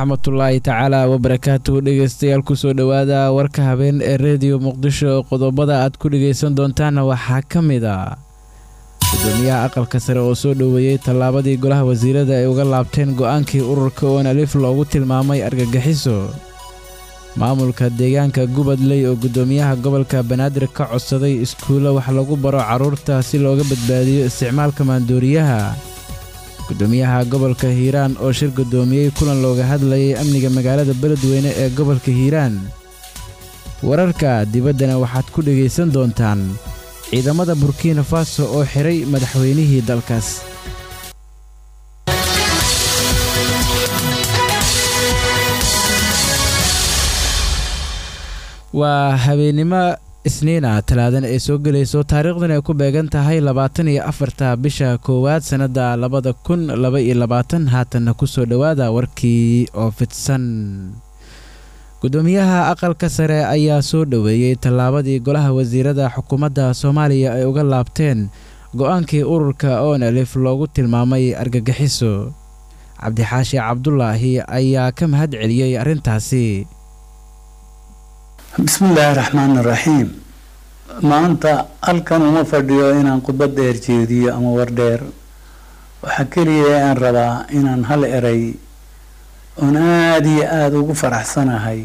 waraxmatullaahi tacaala wabarakaatuhu dhegeystayaal kusoo dhowaada warka habeen ee rediyo muqdisho qodobada aad ku dhegaysan doontaana waxaa ka mid a gudoomiyaha aqalka sare oo soo dhoweeyey tallaabadii golaha wasiirada ay uga laabteen go'aankii ururka oon alif loogu tilmaamay argagixiso maamulka deegaanka gubadley oo gudoomiyaha gobolka banaadir ka codsaday iskuulo wax lagu baro carruurta si looga badbaadiyo isticmaalka maandooriyaha gudoomiyaha gobolka hiiraan oo shir gudoomiyey kulan looga hadlayay amniga magaalada beledweyne ee gobolka hiiraan wararka dibaddana waxaad ku dhegaysan doontaan ciidamada burkina faso oo xidhay madaxweynihii dalkaas waa habeennimo isniina talaadan ay soo gelayso taariikhdan ay ku beegan tahay labaatan iyo afarta bisha koowaad sannadda labada kun laba iyo labaatan haatanna kusoo dhowaada warkii oo fidsan gudoomiyaha aqalka sare ayaa soo dhoweeyey tallaabadii golaha wasiirada xukuumadda soomaaliya ay uga laabteen go-aankii ururka oon alif loogu tilmaamay argagixiso cabdixaashi cabdulaahi ayaa ka mahad celiyey arrintaasi bismillaahi raxmaan iraxiim maanta halkan uma fadhiyo inaan khudbad dheer jeediyo ama war dheer waxaa keliya aan rabaa inaan hal eray oon aada iyo aada ugu faraxsanahay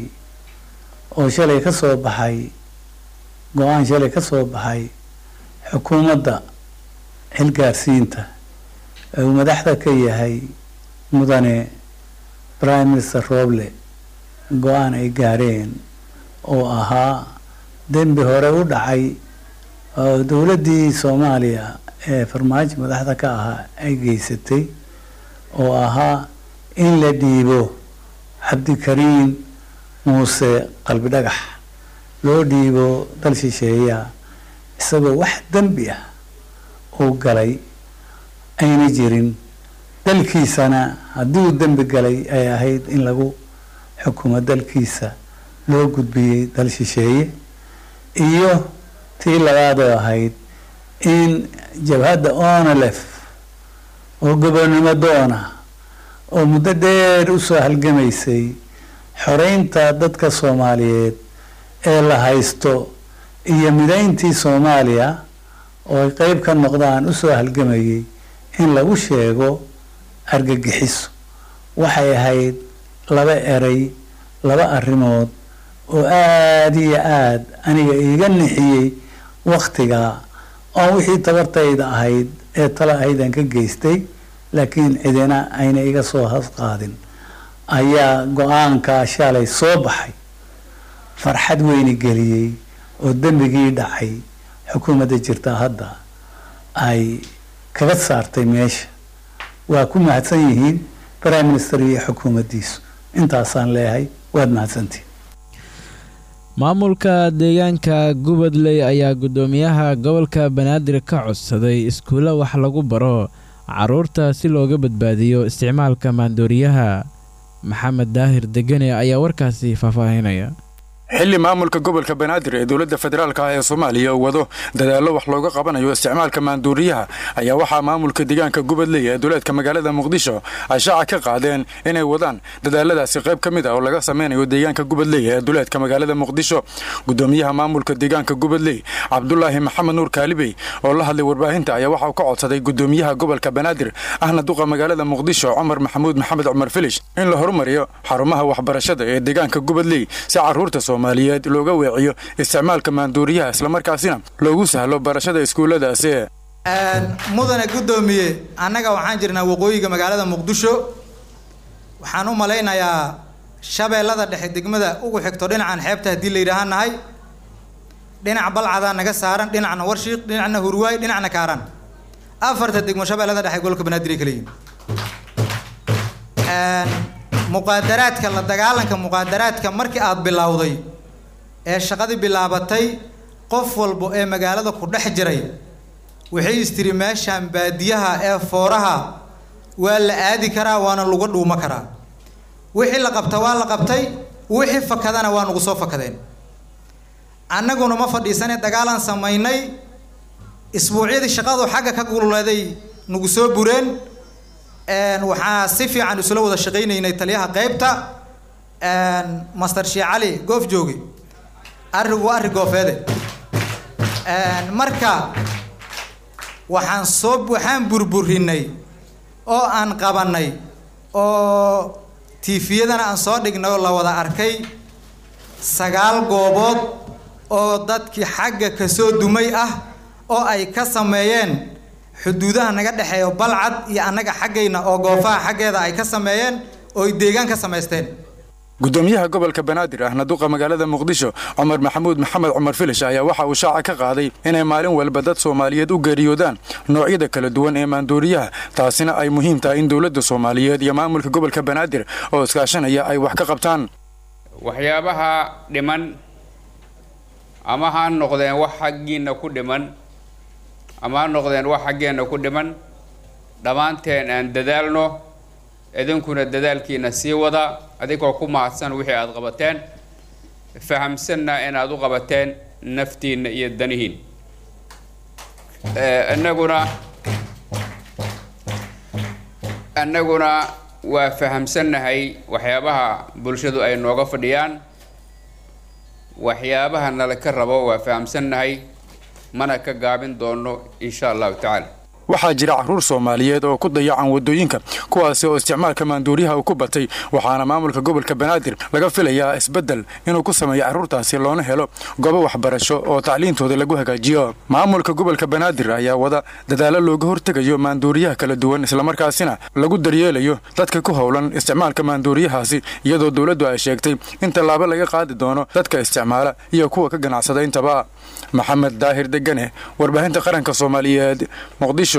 oo shalay ka soo baxay go-aan shalay ka soo baxay xukuumadda xilgaarsiinta ee uu madaxda ka yahay mudane prime minister roble go-aan ay gaareen oo ahaa dembi hore u dhacay oo dowladdii soomaaliya ee farmaajo madaxda ka ahaa ay geysatay oo ahaa in la dhiibo cabdikariin muuse qalbi dhagax loo dhiibo dal shisheeya isagoo wax dembi ah uu galay ayna jirin dalkiisana haddii uu dembi galay ay ahayd in lagu xukumo dalkiisa loo gudbiyey dal shisheeye iyo tii labaadoo ahayd in jabhadda onalef oo gobonnimo doona oo muddo dheer usoo halgamaysay xoreynta dadka soomaaliyeed ee la haysto iyo midayntii soomaaliya oo ay qeyb ka noqdaan usoo halgamayay in lagu sheego argagixiso waxay ahayd laba eray laba arrimood oo aada iyo aada aniga iiga nixiyey waktigaa oo wixii tabartayda ahayd ee tala ahaydaan ka geystay laakiin cidina ayna iga soo hasqaadin ayaa go-aankaa shalay soo baxay farxad weyni geliyey oo dembigii dhacay xukuumadda jirta hadda ay kaga saartay meesha waa ku mahadsan yihiin prime minister iyo xukuumaddiisu intaasaan leeyahay waad mahadsantihin maamulka deegaanka gubadley ayaa gudoomiyaha gobolka banaadir ka codsaday iskuulo wax lagu baro carruurta si looga badbaadiyo isticmaalka maandooriyaha maxamed daahir degene ayaa warkaasi faahfaahinaya xilli maamulka gobolka banaadir ee dowladda federaalka ah ee soomaaliya uu wado dadaallo wax looga qabanayo isticmaalka maanduuriyaha ayaa waxaa maamulka deegaanka gubadley ee duleedka magaalada muqdisho ay shaaca ka qaadeen inay wadaan dadaaladaasi qayb ka mid ah oo laga sameynayo deegaanka gubadley ee duleedka magaalada muqdisho gudoomiyaha maamulka deegaanka gubadley cabdulaahi maxamed nuur kaalibey oo la hadlay warbaahinta ayaa waxauu ka codsaday gudoomiyaha gobolka banaadir ahna duqa magaalada muqdisho cumar maxamuud maxamed cumar filish in la horumariyo xarumaha waxbarashada ee deegaanka gubadley si caruurta soomaaliyeed looga weeciyo isticmaalka maanduuriyaha islamarkaasina loogu sahlo barashada iskuulladaasi mudane guddoomiye annaga waxaan jirnaa waqooyiga magaalada muqdisho waxaan u malaynayaa shabeellada dhexe degmada ugu xigto dhinacan xeebta haddii la yidhaahaan nahay dhinac balcadaa naga saaran dhinacna warshiiq dhinacna hurwaay dhinacna kaaraan afarta degmo shabeellada dhexe gobolka banaadir ay kala yihin muqaadaraadka la dagaalanka muqaadaraadka markii aada bilowday ee shaqadii bilaabatay qof walba ee magaalada ku dhex jiray waxay istiri meeshaan baadiyaha ee fooraha waa la aadi karaa waana lagu dhuumo karaa wixii la qabta waa la qabtay wixii fakadana waa nagu soo fakadeen annaguna ma fadhiisane dagaalaan samaynay isbuucyadii shaqadu xagga ka gululeeday nagu soo bureen waxaa si fiican isula wada shaqaynaynay taliyaha qeybta master shee cali goof jooge arrigu arri goofeede marka waxaan soo waxaan burburinay oo aan qabanay oo tiifiyadana aan soo dhignay oo la wada arkay sagaal goobood oo dadkii xagga kasoo dumay ah oo ay ka sameeyeen xuduudaha naga dhexeeyo balcad iyo annaga xaggayna oo goofaha xaggeeda ay ka sameeyeen oo ay deegaan ka samaysteen gudoomiyaha gobolka banaadir ahna duqa magaalada muqdisho cumar maxamuud maxamed cumar filish ayaa waxa uu shaaca ka qaaday inay maalin walba dad soomaaliyeed u geeriyoodaan noocyada kala duwan ee maanduuriyaha taasina ay muhiim tahay in dowladda soomaaliyeed iyo maamulka gobolka banaadir oo iskaashanaya ay wax ka qabtaan waxyaabaha dhiman ama ha noqdeen wax xaggiinna ku dhiman ama ha noqdeen wax xaggeenna ku dhiman dhammaanteen aan dadaalno idinkuna dadaalkiina sii wada adigoo ku mahadsan wixii aada qabateen fahamsanna inaad u qabateen naftiinna iyo danihiin innaguna annaguna waa fahamsannahay waxyaabaha bulshadu ay nooga fadhiyaan waxyaabaha nala ka rabo waa fahamsannahay mana ka gaabin doono insha allahu tacaala waxaa jira carruur soomaaliyeed oo ku dayacan waddooyinka kuwaasi oo isticmaalka maanduuriyaha uu ku batay waxaana maamulka gobolka banaadir laga filayaa isbeddel inuu ku sameeyo carruurtaasi loona helo goobo waxbarasho oo tacliintooda lagu hagaajiyo maamulka gobolka banaadir ayaa wada dadaalo looga hortegayo maanduuriyaha kala duwan islamarkaasina lagu daryeelayo dadka ku howlan isticmaalka maanduuriyahaasi iyadoo dowladdu ay sheegtay in tallaabo laga qaadi doono dadka isticmaala iyo kuwa ka ganacsada intaba maxamed daahir degane warbaahinta qaranka soomaaliyeed muqdisho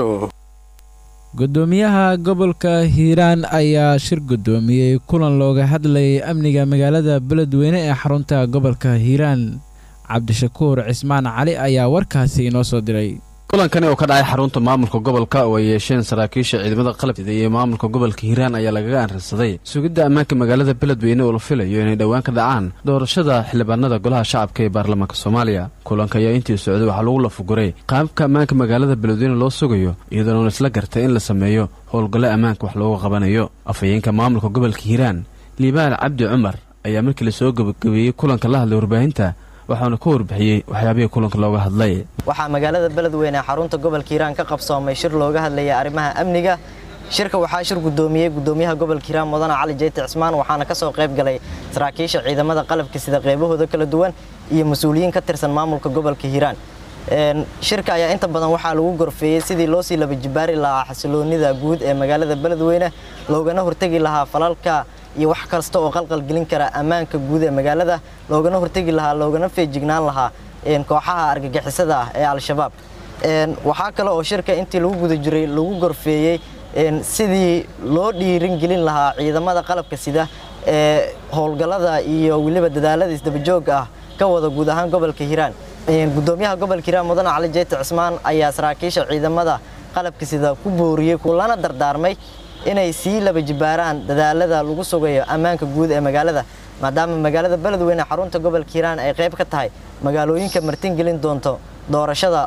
gudoomiyaha gobolka hiiraan ayaa shir gudoomiyey kulan looga hadlayay amniga magaalada beledweyne ee xarunta gobolka hiiraan cabdishakuur cismaan cali ayaa warkaasi inoo soo diray kulankani oo ka dhacay xarunta maamulka gobolka oo ay yeesheen saraakiisha ciidamada qalabsida iyo maamulka gobolka hiiraan ayaa lagaga anrirsaday sugidda ammaanka magaalada beledweyne oo la filayo inay dhowaan ka dhacaan doorashada xildhibaanada golaha shacabka ee baarlamaanka soomaaliya kulanka ayaa intii socday waxaa lagu lafuguray qaabka ammaanka magaalada beledweyne loo sugayo iyadoona un isla gartay in la sameeyo howlgallo ammaanka wax looga qabanayo afhayeenka maamulka gobolka hiiraan liibaan cabdi cumar ayaa markii lasoo gebagabeeyey kulanka la hadlay warbaahinta waxaana ka warbixiyey waxyaabihii kulanka looga hadlay waxaa magaalada beledweyne ee xarunta gobolka hiiraan ka qabsoomay shir looga hadlayay arrimaha amniga shirka waxaa shir gudoomiyey gudoomiyaha gobolka hiiraan mudane cali jeyti cismaan waxaana ka soo qayb galay saraakiisha ciidamada qalabka sida qaybahooda kala duwan iyo mas-uuliyiin ka tirsan maamulka gobolka hiiraan shirka ayaa inta badan waxaa lagu gorfeeyey sidii loo sii laba jibaari lahaa xasiloonida guud ee magaalada beledweyne loogana hortegi lahaa falalka iyo wax kasta oo qalqalgelin kara ammaanka guud ee magaalada loogana hortegi lahaa loogana feejignaan lahaa kooxaha argagixisada ah ee al-shabaab waxaa kale oo shirka intii lagu guda jiray lagu gorfeeyey sidii loo dhiirin gelin lahaa ciidamada qalabka sida ee howlgallada iyo weliba dadaalada isdabajooga ah ka wada guud ahaan gobolka hiiraan gudoomiyaha gobolka hiiraan mudane cali jeyti cismaan ayaa saraakiisha ciidamada qalabka sida ku booriyey kulana dardaarmay inay sii laba jibaaraan dadaalada lagu sugayo ammaanka guud ee magaalada maadaama magaalada beledweyne xarunta gobolka hiiraan ay qayb ka tahay magaalooyinka martingelin doonto doorashada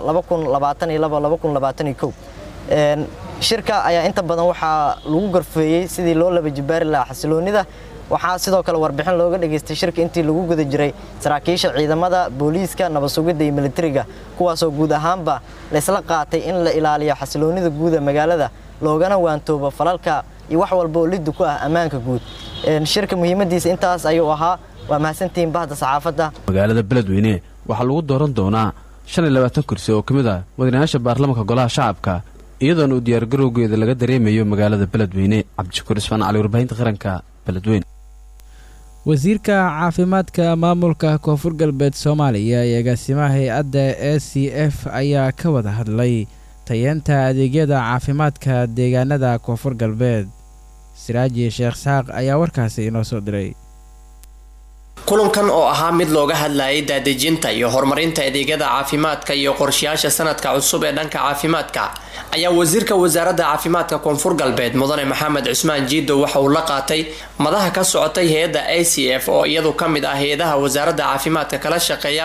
shirka ayaa inta badan waxaa lagu gorfeeyey sidii loo laba jibaari lahaa xasiloonida waxaa sidoo kale warbixin looga dhageystay shirka intii lagu guda jiray saraakiisha ciidamada booliiska nabadsugidda iyo militariga kuwaasoo guud ahaanba laysla qaatay in la ilaaliyo xasiloonida guud ee magaalada loogana waantoobo falalka iyo wax walba oo liddu ku ah ammaanka guud shirka muhiimadiisa intaas ayuu ahaa waa mahadsantihiin bahda saxaafadda magaalada beledweyne waxaa lagu dooran doonaa shan iyo labaatan kursi oo ka mid ah madaxweynayaasha baarlamaanka golaha shacabka iyadoona uu diyaargarowgeeda laga dareemayo magaalada beledweyne cabdishakuur ismaan cali warbaahinta qaranka beledweyne wasiirka caafimaadka maamulka koonfur galbeed soomaaliya iyo agaasimaha hay-adda e c f ayaa ka wada hadlay tayeenta adeegyada caafimaadka deegaanada koonfur galbeed siraaji sheekh saaq ayaa warkaasi inoo soo diray kulankan oo ahaa mid looga hadlayay daadejinta iyo horumarinta adeegyada caafimaadka iyo qorshayaasha sanadka cusub ee dhanka caafimaadka ayaa wasiirka wasaaradda caafimaadka koonfur galbeed mudane maxamed cusmaan jiido waxa uu la qaatay madaha ka socotay hay-adda a c f oo iyadu ka mid ah hay-adaha wasaaradda caafimaadka kala shaqeeya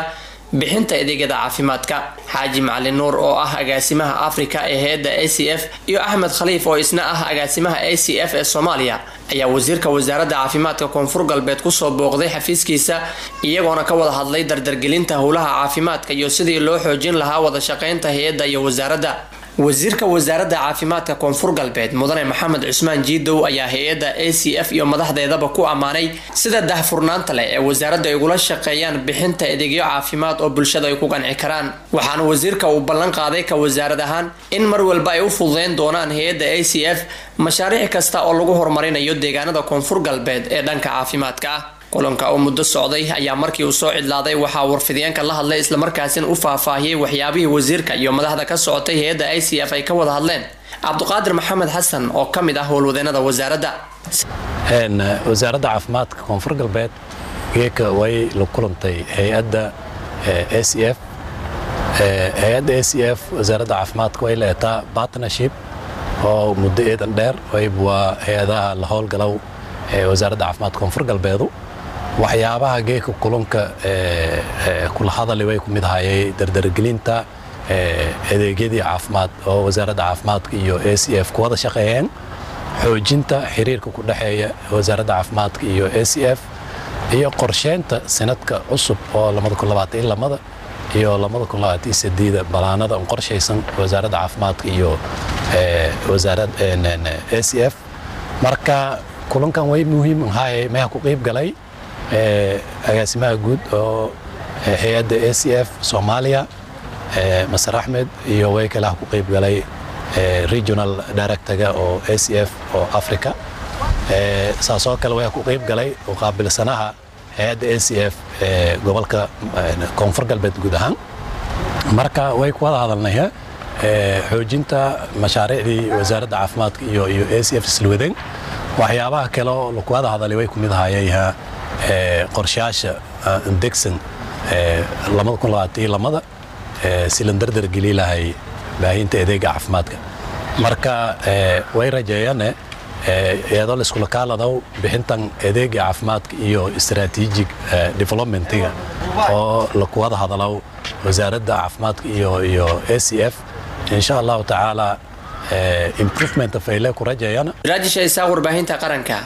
bixinta adeegyada caafimaadka xaaji macalin nuur oo ah agaasimaha africa ee hay-adda a c f iyo axmed khaliif oo isna ah agaasimaha a c f ee soomaaliya ayaa wasiirka wasaaradda caafimaadka koonfur galbeed kusoo booqday xafiiskiisa iyagoona ka wada hadlay dardargelinta howlaha caafimaadka iyo sidii loo xoojin lahaa wada shaqeynta hay-adda iyo wasaaradda wasiirka wasaaradda caafimaadka koonfur galbeed mudane maxamed cusmaan jiidow ayaa hay-adda a c f iyo madaxdeedaba ku ammaanay sida dahfurnaanta leh ee wasaaradda ay ugula shaqeeyaan bixinta adeegyo caafimaad oo bulshada ay ku qanci karaan waxaana wasiirka uu ballan qaaday ka wasaarad ahaan in mar walba ay u fududeyn doonaan hay-adda a c f mashaariic kasta oo lagu horumarinayo deegaanada koonfur galbeed ee dhanka caafimaadka ah kulanka oo muddo socday ayaa markii uu soo cidlaaday waxaa warfidyaenka la hadlay islamarkaasina u faahfaahiyey waxyaabihii wasiirka iyo madaxda ka socotay hay-adda i c f ay ka wada hadleen cabdiqaadir maxamed xasan oo ka mid ah howlwadeenada wasaaradda wasaaradda caafimaadka koonfur galbeed geeka way la kulantay hay-adda a c f hay-adda a c f wasaaradda caafimaadka way leetaa partnership oo muddo eedan dheer wayb waa hay-adaha la howlgalow ee wasaaradda caafimaadka koonfur galbeedu waxyaabaha geeka kulunka kula hadali way ku mid ahayay dardargelinta adeegyadii caafimaad oo wasaaradda caafimaadka iyo a c f ku wada shaqeeyeen xoojinta xiriirka ku dhexeeya wasaaradda caafimaadka iyo a c f iyo qorsheynta sanadka cusub oo lamada iyo lamada balaanada qorshaysan wasaaradda caafimaadka iyo a c f marka kulankan way muhiim ahaayey meha ku qayb galay agaasimaha guud oo hay-adda a c f soomaaliya masar axmed iyo way kalaha ku qayb galay regional directorga oo a c f oo africa saasoo kale way ku qayb galay oo qaabilsanaha hay-adda a c f ee gobolka koonfur galbeed guud ahaan marka way ku wada hadalnaya xoojinta mashaariicdii wasaaradda caafimaadka iyo iyo a c f islwadeen waxyaabaha kale oo laku wada hadalay way ku mid ahayayha qorshayaasha degsan lamada si la dardargeli lahay baahinta adeega caafimaadka marka way rajeeyaane iyadoo la iskula kaaladow bixintan adeega caafimaadka iyo strategic developmentiga oo laku wada hadalow wasaaradda caafimaadka iyo iyo a c f insha allahu tacaala improvement fayle ku rajeeyana raajisha isaaq warbaahinta qaranka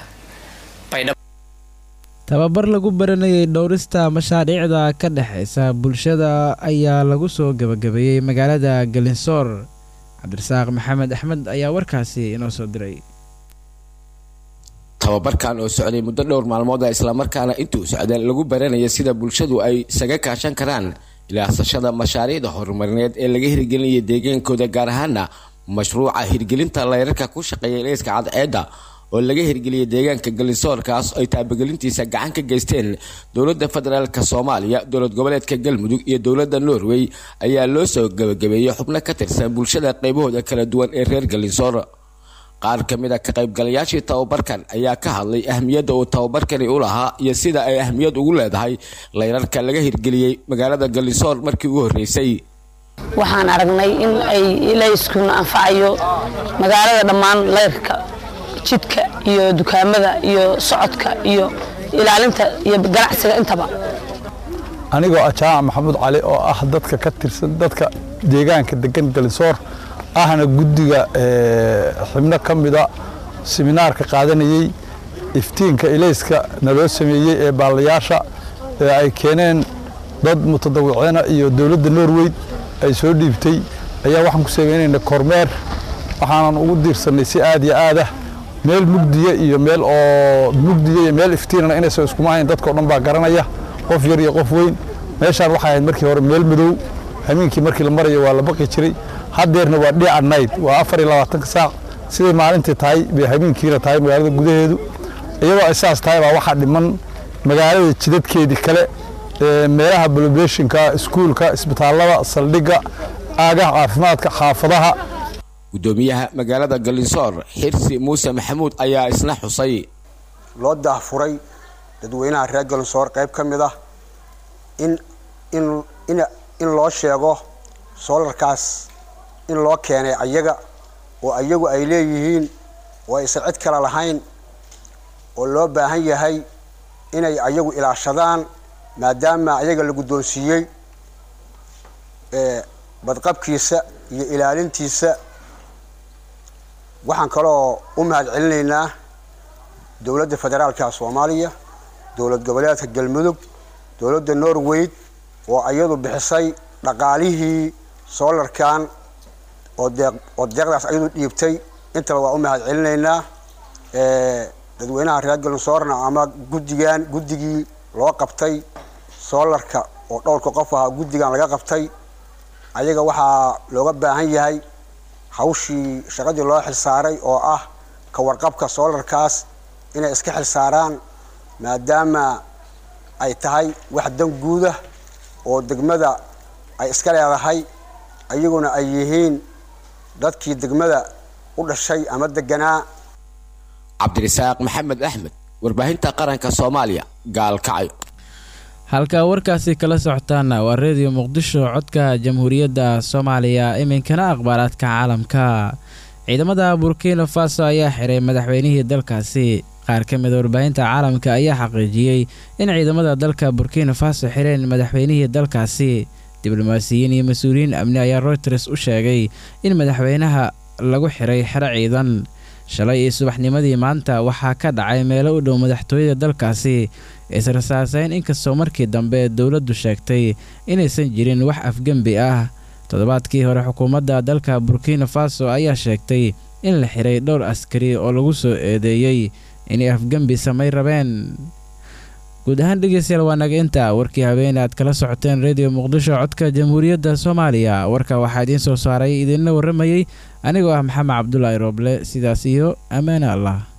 tababar lagu baranayay dhowrista mashaariicda ka dhexaysa bulshada ayaa lagu soo gebagabeeyey magaalada galinsoor cabdirasaaq maxamed axmed ayaa warkaasi inoo soo diray tababarkan oo socday muddo dhowr maalmood a islamarkaana intuu socdeen lagu baranaya sida bulshadu ay isaga kaashan karaan ilaasashada mashaariicda horumarineed ee laga hirgelinaya deegaankooda gaar ahaana mashruuca hirgelinta layrarka ku shaqeeya ilayska cadceedda oo laga hirgeliyay deegaanka galinsoorkaas ay taabagelintiisa gacan ka geysteen dowladda federaalk soomaaliya dowlad goboleedka galmudug iyo dowladda norway ayaa loo soo gabagabeeyey xubno ka tirsan bulshada qaybahooda kala duwan ee reer galinsoor qaar ka mid a ka qaybgalayaashii tababarkan ayaa ka hadlay ahmiyadda uu tababarkani u lahaa iyo sida ay ahmiyad ugu leedahay layrarka laga hirgeliyey magaalada galinsoor markii ugu horreysay waxaan aragnay in ay ilayskuna anfacayo magaalada dhammaan layrka jidka iyo dukaamada iyo socodka iyo ilaalinta iyo ganacsiga intaba anigoo ah jaamac maxamuud cali oo ah dadka ka tirsan dadka deegaanka degan galinsoor ahna guddiga xibno ka mida siminaarka qaadanayey iftiinka ilayska naloo sameeyey ee baalayaasha ee ay keeneen dad mutadawiciina iyo dowladda norway ay soo dhiibtay ayaa waxaan ku sameynayna kormeer waxaanan ugu diirsannay si aad iyo aadah meel mugdiya iyo meel oo mugdiya iyo meel iftiinana inaysan iskuma ahayn dadkao dhan baa garanaya qof yar iyo qof weyn meeshaan waxay ahayd markii hore meel madow hamiinkii markii la marayo waa la baqi jiray haddeerna waa dhiica nayd waa afar iyo labaatanka saac siday maalintii tahay bay hamiinkiina tahay magaalada gudaheedu iyadoo ay saas tahay baa waxaa dhiman magaalada jidadkeedii kale meelaha bloblationka iskuulka isbitaallada saldhigga aagaha caafimaadka xaafadaha gudoomiyaha magaalada galinsoor xirsi muuse maxamuud ayaa isna xusay loo daahfuray dadweynaha reer galinsoor qayb ka mid ah in in in loo sheego soolarkaas in loo keenay ayaga oo ayagu ay leeyihiin oo aysan cid kale lahayn oo loo baahan yahay inay ayagu ilaashadaan maadaama ayaga la guddoonsiiyey badqabkiisa iyo ilaalintiisa waxaan kaloo u mahad celinaynaa dowladda federaalka soomaaliya dowlad goboleedka galmudug dowladda norway oo iyadu bixisay dhaqaalihii soolarkan oo deeq oo deeqdaas ayadu dhiibtay intaba waa u mahad celinaynaa dadweynaha reer galmusoorna ama guddigan guddigii loo qabtay soolarka oo dhowrka qof ahaa guddigan laga qabtay ayaga waxaa looga baahan yahay hawshii shaqadii loo xilsaaray oo ah ka warqabka soolarkaas inay iska xilsaaraan maadaama ay tahay wax dan guudah oo degmada ay iska leedahay ayaguna ay yihiin dadkii degmada u dhashay ama deganaa cabdirasaaq maxamed axmed warbaahinta qaranka soomaaliya gaalkacyo halka warkaasi kala socotaana waa reediyo muqdisho codka jamhuuriyadda soomaaliya iminkana akhbaaraadka caalamka ciidamada burkina faso ayaa xiray madaxweynihii dalkaasi qaar ka mida warbaahinta caalamka ayaa xaqiijiyey in ciidamada dalka burkina faso xireen madaxweynihii dalkaasi diblomaasiyiin iyo mas-uuliyiin amni ayaa routers u sheegay in madaxweynaha lagu xiray xero ciidan shalay iyo subaxnimadii maanta waxaa ka dhacay meelo u dhow madaxtooyada dalkaasi israsaaseyn inkastoo markii dambe dowladdu sheegtay inaysan jirin wax afgembi ah toddobaadkii hore xukuumadda dalka burkina faso ayaa sheegtay in la xiray dhowr askari oo lagu soo eedeeyey inay afgembi samay rabeen guud ahaan dhegeystayaal waa naga inta warkii habeene aad kala socoteen redio muqdisho codka jamhuuriyadda soomaaliya warka waxaa idiin soo saaray idinla warramayey anigoo ah maxamed cabdulaahi rooble sidaas iyo ammaane allah